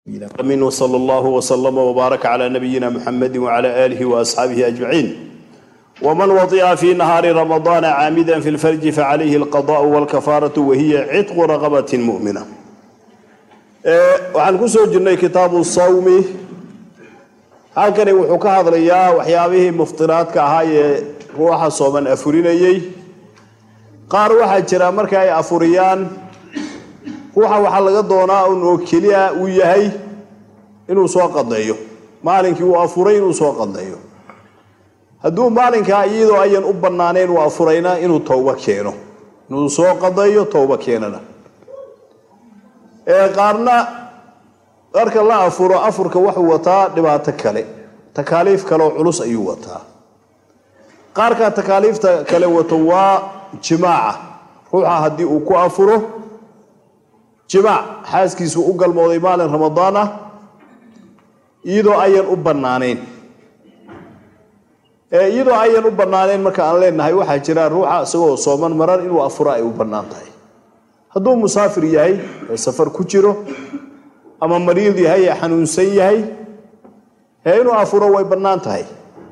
من وصلى الله وسلم وبارك على نبينا محمد وعلى آله وأصحابه أجمعين ومن وطئ في نهار رمضان عامدا في الفرج فعليه القضاء والكفارة وهي عتق رغبة مؤمنة waxaan ku soo jirnay kitaabu sawmi halkani wuxuu ka hadlayaa waxyaabihii muftiraadka ahaa ee ruuxa sooman afurinayey qaar waxaa jira marka ay afuriyaan ruuxa waxaa laga doonaa un oo keliya uu yahay inuu soo qadeeyo maalinkii uu afuray inuu soo qadeeyo hadduu maalinkaa iyadoo ayan u banaanayn uu afurayna inuu towbo keeno inuu soo qadeeyo towbo keenana qaarna marka la afuro afurka wuxuu wataa dhibaato kale takaaliif kaleoo culus ayuu wataa qaarka takaaliifta kale wato waa jimaaca ruuxa haddii uu ku afuro jimaac xaaskiisu u galmooday maalin ramadaan ah iyadoo ayan u banaanayn iyadoo ayan u banaanayn marka aan leenahay waxaa jira ruuxa isagoo sooman marar inuu afuro ay u bannaan tahay hadduu musaafir yahay ee safar ku jiro ama mariid yahay ee xanuunsan yahay ee inuu afuro way bannaan tahay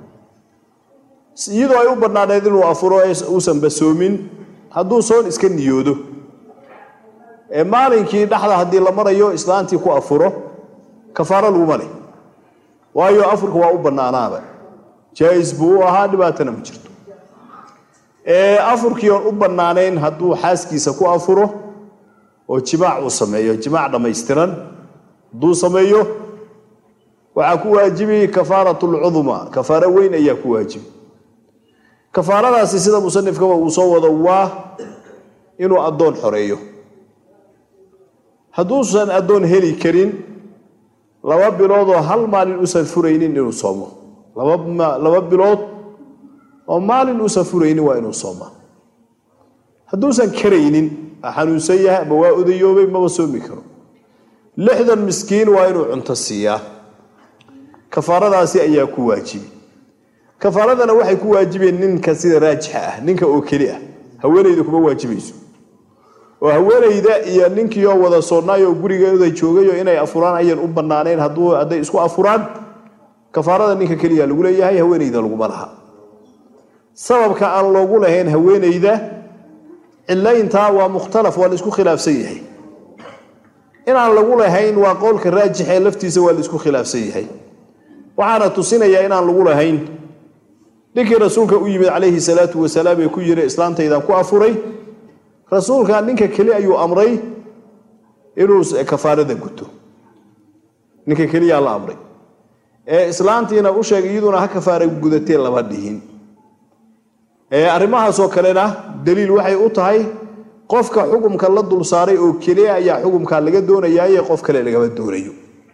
iyadoo ay u bannaaneed inuu afuro uusan basoomin hadduu soon iska niyoodo ee maalinkii dhexda haddii la marayo islaantii ku afuro kafaaro laguma leh waayo afurka waa u bannaanaaba jaa-is buu u ahaa dhibaatana ma jirto afurkii oon u bannaanayn hadduu xaaskiisa ku afuro oo jimaac uu sameeyo jimaac dhammaystiran hadduu sameeyo waxaa ku waajibi kafaaratlcudma kafaaro weyn ayaa ku waajibi kafaaradaasi sida musanifkaba uu soo wado waa inuu addoon xoreeyo hadduusan addoon heli karin laba biloodoo hal maalin uusan furaynin inuu soomo laba bilood oo maalin uusan furaynin waa inuu soomaa hadduusan karaynin xanuunsan yahay ama waa odayoobay maba soomi karo lixdan miskiin waa inuu cunto siiyaa kafaaradaasi ayaa ku waajibi kafaaradana waxay ku waajibeen ninka sida raajixa ah ninka oo keli ah haweenayda kuma waajibayso oo haweenayda iyo ninkiioo wada soonaayoo gurigeeda joogayo inay afuraan ayan u banaanayn hadday isku afuraan kafaarada ninka keliya lagu leeyahay haweenayda laguma laha sababka aan loogu lahayn haweenayda cilayntaa waa mukhtalaf waa la isku khilaafsan yahay inaan lagu lahayn waa qowlka raajixee laftiisa waa la isku khilaafsan yahay waxaana tusinayaa inaan lagu lahayn ninkii rasuulka u yimid calayhi salaatu wasalaam ee ku yiri islaantaydan ku afuray rasuulka ninka keli ayuu amray inuu kafaarada guto ninka keliyaa la amray ee islaantiina u sheegay iyaduna ha kafaara gudatee lama dhihin arrimahaasoo kalena daliil waxay u tahay qofka xukumka la dul saaray oo keliya ayaa xukumkaa laga doonayaaye qof kale lagama doonayo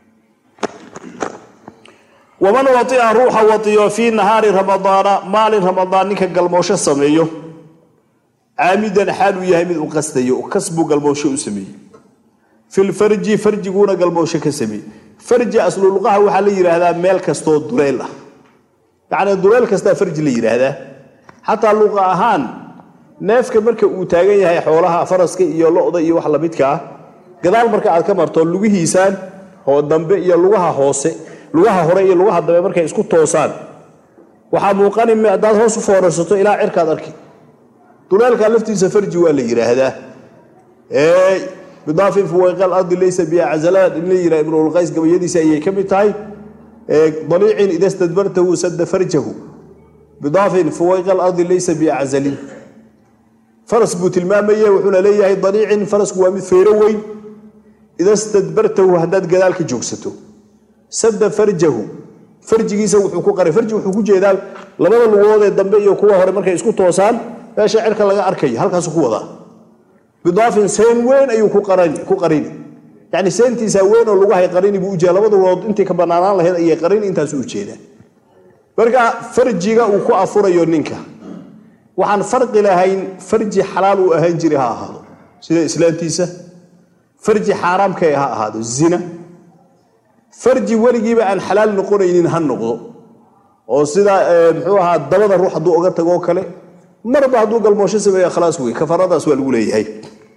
waman waia ruuxa waiyo fii nahaari ramadaana maalin ramadaan ninka galmoosho sameeyo caamidan xaal uu yahay mid u qastayo kasbuu galmoosho u sameeyey filfarji farjiguuna galmoosho ka sameeyey farji asluluqaha waxaa la yidhaahdaa meel kastoo duleyl ah yacnii duleyl kastaa farji la yidhaahdaa xataa luqa ahaan neefka marka uu taagan yahay xoolaha faraska iyo lo-da iyo wax lamidka ah gadaal marka aad ka marto lugihiisaan oo dambe iyo lugaha hoose lugaha hore iyo lugaha dambe markay isku toosaan waxaa muuqani haddaad hoos u foorarsato ilaa cirkaad arki duleelka laftiisa farji waa la yidhaahdaa bidaafin fuwayqa alardi laysa biaczalaan in la yidhaha ibnulqays gabayadiisa ayay ka mid tahay daliicin ida stadbartahu sadda farjahu bidaafin fuwayqa alardi laysa biaczalin faras buu tilmaamaya wuxuuna leeyahay daliicin farasku waa mid feyro weyn ida stadbartahu haddaad gadaal ka joogsato sadda farjahu farjigiisa wuxuu ku qaray farji wuxuu ku jeedaa labada lugood ee dambe iyo kuwa hore markay isku toosaan meesha cirka laga arkayo halkaasu ku wadaa bidaafin seen weyn ayuu ku qarini yani seentiisa weyn oo lugahay qarini buu ujeeda labada lugood intii ka banaanaan lahayd ayay qarini intaasu ujeedaa marka farjiga uu ku afurayo ninka waxaan farqi lahayn farji xalaal uu ahaan jiray ha ahaado sida islaantiisa farji xaaraamka ha ahaado zina farji weligiiba aan xalaal noqonaynin ha noqdo oo sida muxuu ahaa dabada ruux hadduu oga tagoo kale marba hadduu galmoosho sameeya khalaas wey kafaradaas waa lagu leeyahay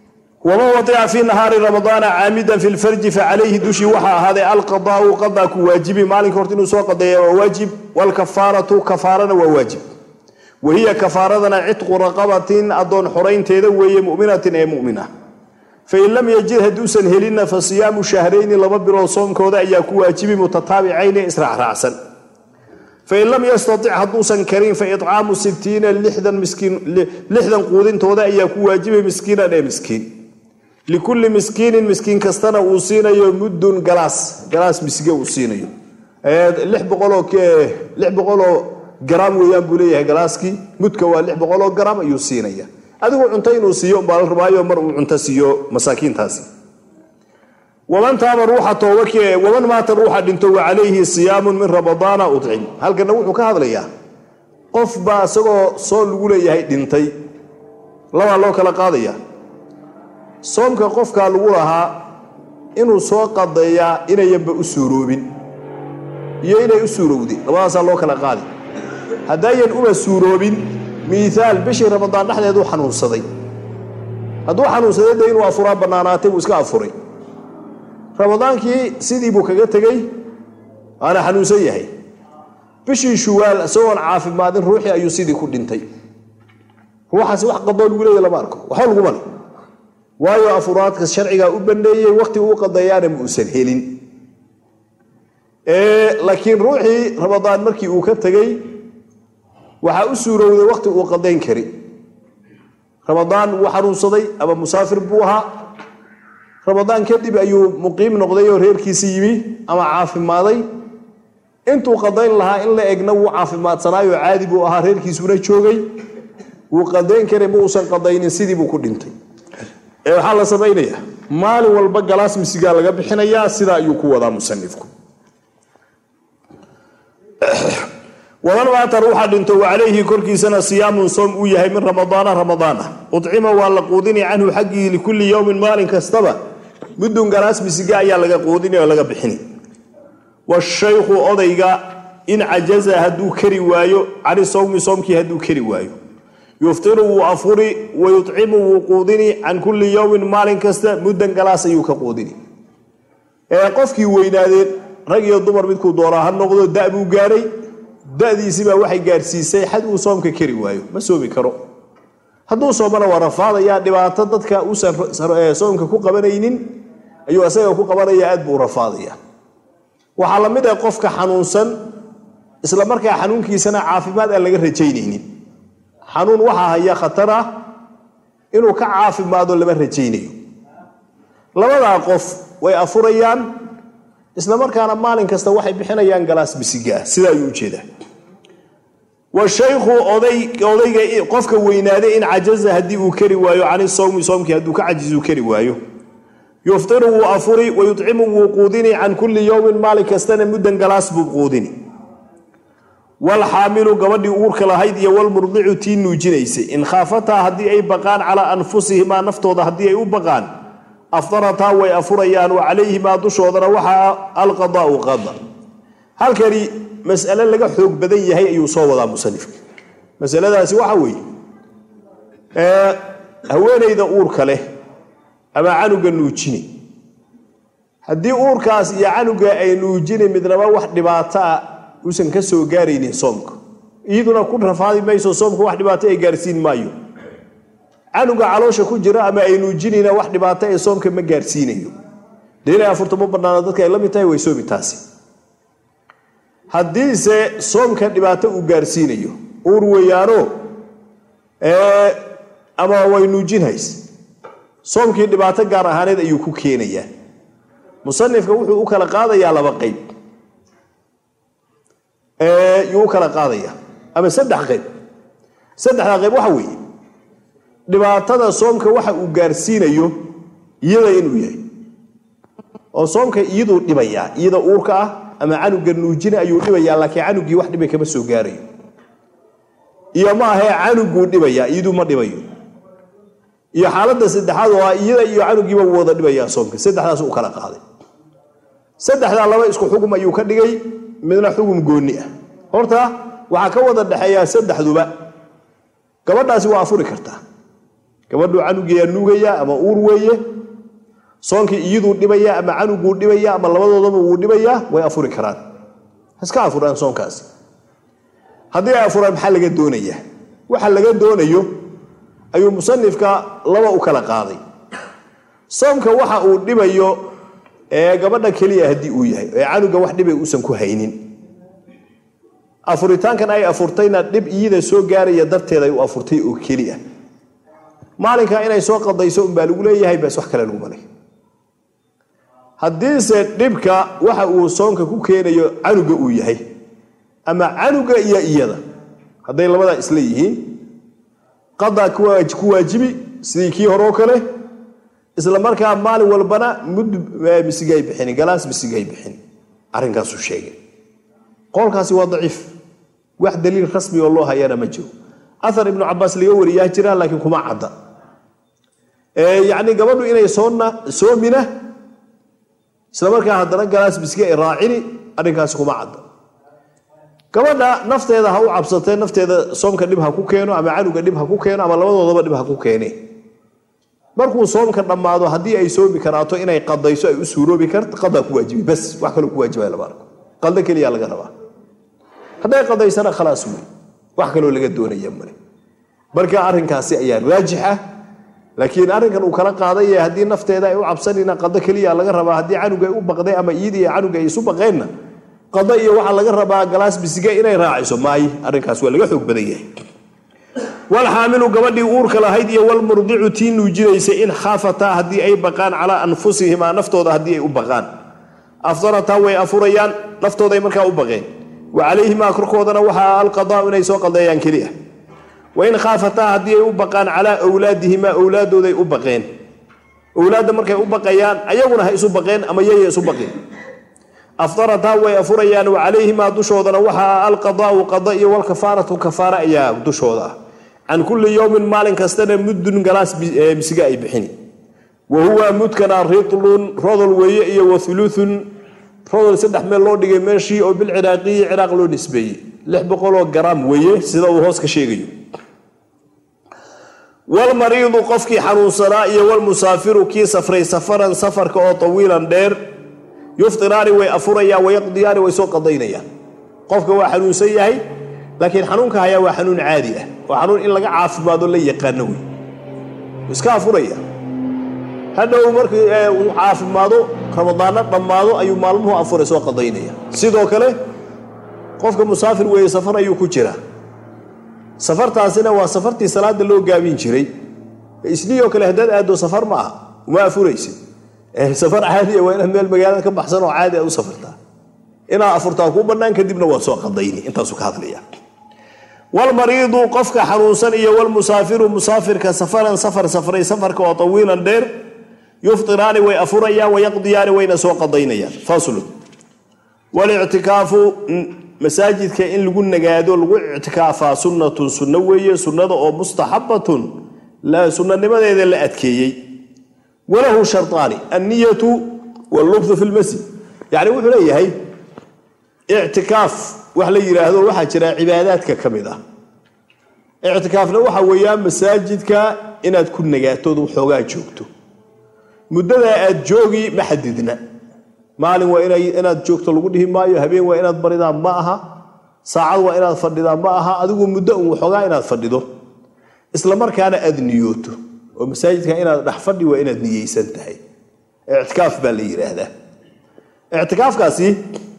waman wadica fii nahaari ramadaana caamidan fi lfarji facalayhi dushii waxaa ahaaday alqadaau qadaa ku waajibi maalinka horta inuu soo qadeeya waa waajib waalkafaaratu kafaarana waa waajib wahiya kafaaradana cidqu raqabatin adoon xoraynteeda weeye muminatin ee mumina fain lam yajid hadduusan helinna fa siyaamu shahrayni laba bilood soomkooda ayaa ku waajibi mutataabicayni israacraacsan fain lam yastatic hadduusan karin fa icaamu sitiina lixdan quudintooda ayaa ku waajibay miskiinan ee miskiin likulli miskiinin miskiin kastana uu siinayo muddun galaas galaas misge uu siinayo lix boqoloo garaam weeyaan buu leeyahay galaaskii mudka waa lix boqoloo garaam ayuu siinaya adigu cunto inuu siiyo umbaa la rabaayo mar uu cunto siiyo masaakiintaasi waman taaba ruuxa toobak waman maata ruuxa dhinto wa calayhi siyaamun min ramadaana udcim halkana wuxuu ka hadlayaa qof baa isagoo soo lagu leeyahay dhintay labaa loo kala qaadaya soomka qofkaa lagu lahaa inuu soo qadeeyaa inayanba u suuroobin iyo inay u suurowday labadaasaa loo kala qaadi haddaayan uma suuroobin miiaal bishii ramadaan dhexdeeduu xanuunsaday hadduu xanuunsaday de inuu afuraa bannaanaatay buu iska afuray ramadaankii sidii buu kaga tegey waana xanuunsan yahay bishii shuwaal isagoon caafimaadin ruuxii ayuu sidii ku dhintay ruuxaasi wax qadoo lagu leeya lama arko waxba laguma le waayo afuraadka sharcigaa u baneeyey waqti uu qadeeyaana ma uusan helin laakiin ruuxii ramadaan markii uu ka tegey waxaa u suurowday waqti uu qadayn kari ramadaan wuu xanuunsaday ama musaafir buu ahaa ramadaan kadib ayuu muqiim noqday oo reerkiisi yimi ama caafimaaday intuu qadayn lahaa in la egna wuu caafimaadsanaayo caadi buu ahaa reerkiisuna joogay wuu qadayn karay ma uusan qadaynin sidii buu ku dhintay ee waxaa la samaynayaa maalin walba galaas misigaa laga bixinayaa sidaa ayuu ku wadaa musanifku waman maata ruuxa dhinto wa calayhi korkiisana siyaamun soom uu yahay min ramadaana ramadaana ucima waa la quudini canhu xaggii likulli yowmin maalin kastaba muddun galaas misiga ayaa laga quudini oo laga bixini washaykhu odayga in cajaza hadduu kari waayo cani sowmi soomkii hadduu kari waayo yuftiru wuu afuri wayucimu wuu quudini can kulli yowmin maalin kasta muddan galaas ayuu ka quudini ee qofkii weynaadeen rag iyo dumar midkuu doonaa ha noqdo da buu gaaray dadiisibaa waxay gaarsiisay xad uu soomka kari waayo ma soomi karo hadduu soomana waa rafaadayaa dhibaato dadka uusan soomka ku qabanaynin ayuu asaga ku qabanaya aad buu rafaadaya waxaa la mid ah qofka xanuunsan isla markaa xanuunkiisana caafimaad aan laga rajaynaynin xanuun waxaa haya khatar ah inuu ka caafimaado lama rajaynayo labadaa qof way afurayaan isla markaana maalin kasta waxay bixinayaan galaas bisigaa sidaa ayuu ujeedaa washaykhu odayga qofka weynaaday in cajaza haddii uu kari waayo cani sowmi soomkii hadduu ka cajizu kari waayo yuftiru wuu afuri wayucimu wuu quudini can kulli yowmin maalin kastana muddan galaas buu quudini walxaamilu gabadhii uurka lahayd iyo walmurdicu tii nuujinaysay in khaafataa haddii ay baqaan calaa anfusihimaa naftooda haddii ay u baqaan afdarataa way afurayaan wa calayhimaa dushoodana waxaa alqadaau qada halkani mas'ale laga xoog badan yahay ayuu soo wadaa musanifka masaladaasi waxa weeye haweenayda uurka leh ama canuga nuujini haddii uurkaas iyo canuga ay nuujini midnaba wax dhibaato ah uusan ka soo gaaraynin soomka iyaduna ku rafaadi mayso soomka wax dhibaato ay gaarsiin maayo canuga caloosha ku jira ama ay nuujinayna wax dhibaato ee soomka ma gaarsiinayo dee inay afurta ma banaano dadka ay la mid tahay way soomi taasi haddiise soomka dhibaato uu gaarsiinayo uur weeyaano ama way nuujinhays soomkii dhibaato gaar ahaaneed ayuu ku keenayaa musanifka wuxuu u kala qaadayaa laba qayb yuu u kala qaadaya ama saddex qayb saddexdaa qayb waxa weeye dhibaatada soomka waxa uu gaarsiinayo iyada inuu yahay oo soomka iyaduu dhibayaa iyada uurka ah ama canuga nuujina ayuu dhibayaa laakiin canugii wax dhibay kama soo gaarayo iyo ma ahee canuguu dhibayaa iyaduu ma dhibayo iyo xaaladda saddexaad oo ah iyada iyo canugiiba wuu wada dhibayaa soomka saddexdaas u kala qaaday saddexdaa laba isku xugum ayuu ka dhigay midna xugum goonni ah horta waxaa ka wada dhexeeyaa saddexduba gabadhaasi waa afuri kartaa gabadhuu canugeeyaa nuugaya ama uur weeye soonkii iyaduu dhibaya ama canuguu dhibaya ama labadoodaba wuu dhibayaa way afuri karaan iska afuraan soonkaasi haddii ay afuraan maxaa laga doonayaa waxa laga doonayo ayuu musanifka laba u kala qaaday soomka waxa uu dhibayo ee gabadha keliya haddii uu yahay ee canuga wax dhibay uusan ku haynin afuritaankan ay afurtayna dhib iyada soo gaaraya darteed ay u afurtay oo keli ah maalinka inay soo qadayso unbaa lagu leeyahay bas wax kale laguma leh haddiise dhibka waxa uu soonka ku keenayo canuga uu yahay ama canuga iyo iyada hadday labadaa isla yihiin qadaa ku waajibi sidii kii horeo kale isla markaa maalin walbana mud misigay bixin galaas misigay bixin arrinkaasuu sheegay qowlkaasi waa daciif wax daliil rasmi oo loo hayana ma jiro aar ibnu cabaas laga wariyaa jira laakiin kuma cadda yacni gabadhu inay soonna soomina isla markaa haddana galaas miski ay raacini arrinkaasi kuma cadda gabadha nafteeda ha u cabsatee nafteeda soomka dhib ha ku keeno ama canuga dhib ha ku keeno ama labadoodaba dhib ha ku keene markuu soomka dhammaado haddii ay soomi karaato inay qadayso ay u suuroobi karto qadaa ku waajibi bas wax kaloo ku waajibaya lama arko qaldo keliya laga rabaa hadday qadaysana khalaas wey wax kaloo laga doonaya male marka arrinkaasi ayaa raajix ah laakiin arrinkan uu kala qaadaye haddii nafteeda ay u cabsanina qado keliya laga rabaa haddii canuga ay u baqday ama iyadii canuga ay isu baqeenna qado iyo waxaa laga rabaa galaas bisiga inay raaciso maaye arrinkaas waa laga xoog badan yahay walxaamilu gabadhii uurka lahayd iyo walmurdicu tii nuujinaysa in khaafataa haddii ay baqaan calaa anfusihimaa naftooda haddii ay u baqaan afdarataa way afurayaan naftooday markaa u baqeen wa calayhimaa korkoodana waxaa alqadaau inay soo qadeeyaan keliya wain khaafataa haddii ay u baqaan calaa wlaadihimaa owlaadooday u baqeen owlaadda markay u baqayaan ayaguna ha isu baqeen ama yaya isu baqeen afdarataa way afurayaan wa calayhimaa dushoodana waxaa alqadaau qada iyo walkafaaratu kafaara ayaa dushooda ah can kulli yowmin maalin kastana muddun galaas misiga ay bixini wa huwa mudkana ritlun rodol weeye iyo wa uluun rodol saddex meel loo dhigay meeshii oo bilciraaqiyi ciraaq loo nisbeeyey lix boqoloo garaam weeye sida uu hoos ka sheegayo walmariidu qofkii xanuunsanaa iyo walmusaafiru kii safray safaran safarka oo tawiilan dheer yuftiraani way afurayaan wayaqdiyaani way soo qadaynayaan qofka waa xanuunsan yahay laakiin xanuunka hayaa waa xanuun caadi ah waa xanuun in laga caafimaado la yaqaano wey iska afuraya hadhow markii uu caafimaado ramadaano dhammaado ayuu maalmuhu afuray soo qadaynaya sidoo kale qofka musaafir weeye safar ayuu ku jiraa safartaasina waa safartii salaada loo gaabin jiray isnioo kale haddaad aaddo safar ma aha uma afuraysid safar caadiya waa inaad meel magaalada ka baxsan oo caadi aad u safartaa inaad afurtaa kuu bannaan kadibna waa soo qadayni intaasuu ka hadlaya walmariidu qofka xanuunsan iyo walmusaafiru musaafirka safaran safar safray safarka oo tawiilan dheer yuftiraani way afurayaan wayaqdiyaani wayna soo qadaynayaan faslun walictikaafu masaajidka in lagu nagaado lagu ictikaafaa sunnatun sunno weeye sunnada oo mustaxabatun sunnanimadeeda la adkeeyey walahu sharطaani anniyatu wallubthu fi lmasjid yacni wuxuu leeyahay ictikaaf wax la yidhaahdo waxaa jira cibaadaadka ka mid ah ictikaafna waxa weeyaan masaajidka inaad ku nagaatood waxoogaa joogto muddadaa aad joogi ma xadidna maalin waa inaad joogto lagu dhihi maayo habeen waa inaad baridaa ma aha saacad waa inaad fadhidaa ma aha adigu muddo un waxoogaa inaad fadhido isla markaana aad niyooto oo masaajidka inaad dhex fadhi waa inaad niyeysan tahay ictikaaf baa la yidhaahdaa ictikaafkaasi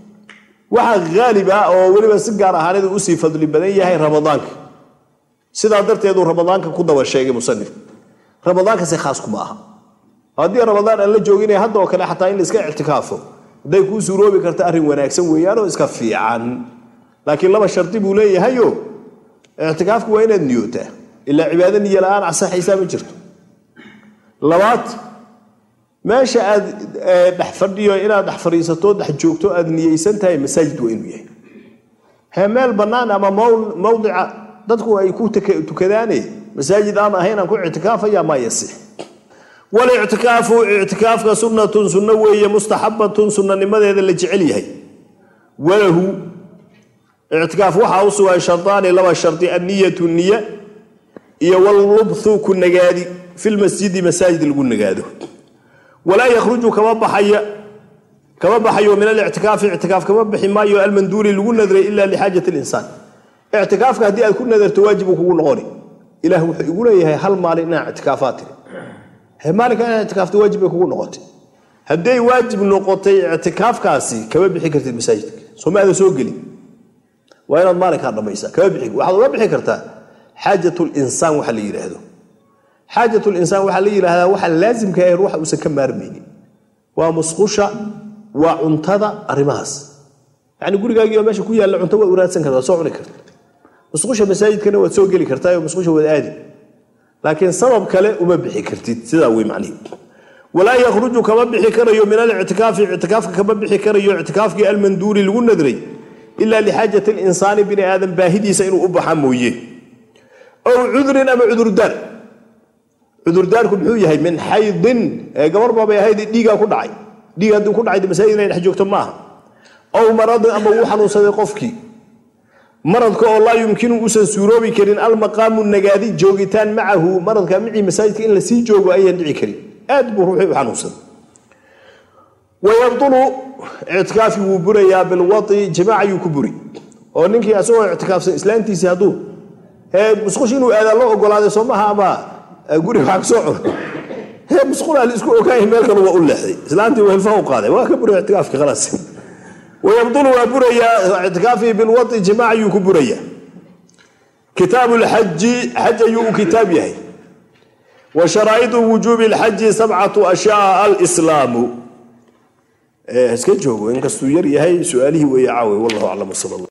waxaa haalib ah oo weliba si gaar ahaaneed usii fadli badan yahay ramadaanka sidaa darteeduu ramadaanka ku daba sheegay musanif ramadaankasi khaas kuma aha haddii ramadaan aan la joogina hadda oo kale xataa in laiska ictikaafo hadday kuu suuroobi karta arrin wanaagsan weeyaanoo iska fiican laakiin laba shardi buu leeyahayo ictikaafku waa inaad niyootaa ilaa cibaado niyo la-aan asaxaysaa ma jirto labaad meesha aad dhex fadhiyo inaad dhex fadhiisato dhex joogto aad niyeysan tahay masaajid waa inuu yahay he meel bannaan ama mawdica dadku ay ku tukadaane masaajid aan ahayn aan ku ictikaafaya maa yasix walictikaafu ictikaafka sunnatun sunno weeye mustaxabatun sunnanimadeeda la jecel yahay walahu ictikaaf waxaa u sugan shardaani laba shardi anniyatu niya iyo wallubthu ku nagaadi filmasjidi masaajid lagu nagaado walaa yakhruju kama baxaya kama baxayo min alictikaafi ictikaaf kama bixi maayo almanduuri lagu nadray ila lixaajat linsaan ictikaafka haddii aad ku nadarto waajib uu kugu noqoni ilah wuxuu igu leeyahay hal maalin inaa ictikaafaad tiri maalinka inaa ictikaafta waajib bay kugu noqotay hadday waajib noqotay ictikaafkaasi kama bixi kartid masaajidka sooma aadan soo gelin waa inaad maalinkaa dhammaysaa kama bixi waxaad uga bixi kartaa xaajat linsaan waxa la yidhaahdo xaajat linsaan waxaa la yidhaahdaa waxa laasimka ah ruuxa uusan ka maarmaynin waa musqusha waa cuntada arrimahaas yani gurigaagii oo meesha ku yaalla cunto waad wanaadsan karta waad soo cuni karta musqusha masaajidkana waad soo geli kartaa oo musqusha waad aadi laakiin sabab kale uma bixi kartid sidaa wey macnihi walaa yakhruju kama bixi karayo min alictikaafi ictikaafka kama bixi karayo ictikaafkii almanduuri lagu nadray ilaa lixaajati linsaani bini aadam baahidiisa inuu u baxa mooye ow cudrin ama cudurdaar cudurdaarku muxuu yahay min xaydin gabar baabay ahayd dhiigaa ku dhacay dhiig haddii ku dhacay masaajid inay dhex joogto maaha ow maradin ama wuu xanuunsaday qofkii maradka oo laa yumkinu uusan suuroobi karin almaqaamu nagaadi joogitaan macahu maradka micii masaajidka in lasii joogo ayaan dhici karin aad buu ruuxii u xanuunsaday wayabtulu ictikaafi wuu burayaa bilwai jimaac ayuu ku buri oo ninkii asagoo ictikaafsan islaantiisii hadduu musqush inuu aadaa loo ogolaaday soo maha ama guriga wax kasoo cuno he musqulaa la isku ogaaya meel kale waa u leexday islaantii uu hilfaha u qaaday waa ka buray ictikaafki khalaas wayabdulu waa burayaa ictikaafii bilwai jimaac ayuu ku burayaa kitaabu lxaji xaj ayuu u kitaab yahay wa sharaa'idu wujuubi lxaji sabcatu ashyaa alslaamu iska joogo inkastuu yar yahay su-aalihii weeye caawe wallahu aclam sal